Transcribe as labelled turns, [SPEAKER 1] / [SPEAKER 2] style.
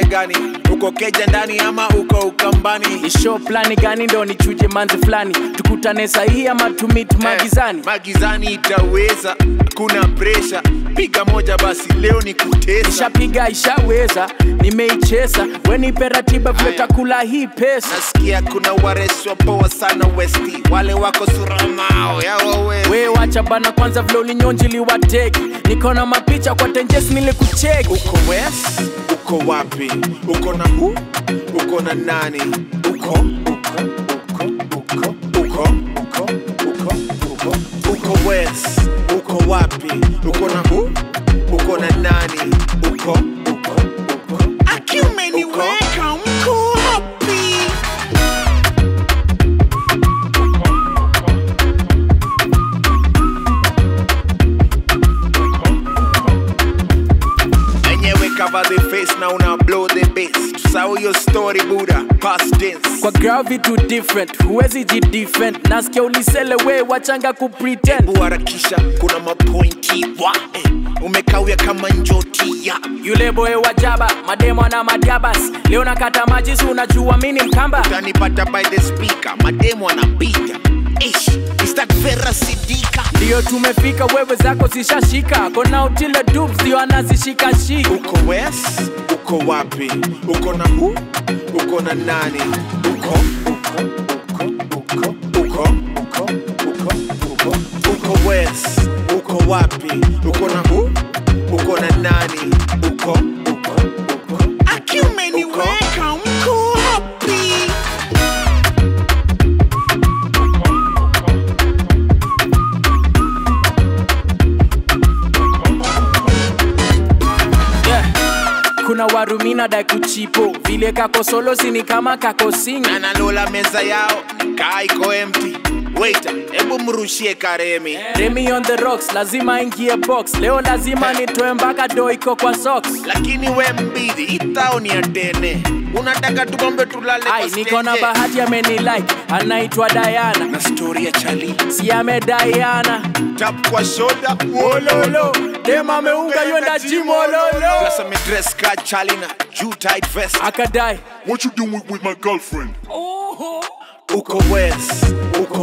[SPEAKER 1] gani uko keja ndani ama uko ukambani
[SPEAKER 2] ni show plani gani ndo nichuje manzi fulani tukutane sahihi ama tumit magizani
[SPEAKER 1] Eh, magizani itaweza kuna presha piga moja basi leo ni kutesa
[SPEAKER 2] ishapiga ishaweza nimeichesa wenipe ratiba vile
[SPEAKER 1] Aya.
[SPEAKER 2] takula hii pesa
[SPEAKER 1] nasikia kuna wareswa poa sana westi wale wako suramao yawawezi
[SPEAKER 2] we wacha bana kwanza vile ulinyonjili wateki niko na mapicha kwa tenjes nilikucheki
[SPEAKER 1] uko west uko wapi uko na hu uko na nani uko uko uko uko uko uko uko uko uko west uko wapi uko na hu uko na nani uko uko uko akiumeniweka mko wapi enyewe cover the face na una blow the bass tusahau hiyo story buda past tense
[SPEAKER 2] kwa grao vitu different huwezi ji different nasikia ulisele we wachanga kupretend
[SPEAKER 1] Hebu harakisha kuna mapointi wa eh, umekawia kama njoti ya
[SPEAKER 2] yule boy wa jaba mademo na madiabas leo nakata maji si unajua mini mkamba
[SPEAKER 1] utanipata by the speaker mademo anapita ish is that vera sidika
[SPEAKER 2] ndiyo tumefika wewe zako zishashika kona utile dubs ndio anazishikashika
[SPEAKER 1] uko west uko wapi uko na hu uko na nani uko uko uko uko uko uko uko uko uko west uko wapi uko na hu uko na nani uko uko uko akiumeniweka mko wapi
[SPEAKER 2] yeah. kuna warumina dai kuchipo vile kako solo sini kama kako singi
[SPEAKER 1] analola meza yao kaa iko empty waiter hebu mrushie karemi
[SPEAKER 2] Remy on the rocks lazima ingie box leo lazima nitoe mpaka do iko kwa socks
[SPEAKER 1] lakini we mbidi itao ni atene unataka tugombe tulale kwa
[SPEAKER 2] ai niko na
[SPEAKER 1] stage?
[SPEAKER 2] bahati amenilike anaitwa Diana
[SPEAKER 1] na story ya chali
[SPEAKER 2] si ame Diana
[SPEAKER 1] tap kwa shoda
[SPEAKER 2] ololo dem ameunga yenda jimololo
[SPEAKER 1] Plus amedress ka chali na juu tight vest
[SPEAKER 2] akadai
[SPEAKER 3] What you doing with, with my girlfriend?
[SPEAKER 1] uko west uko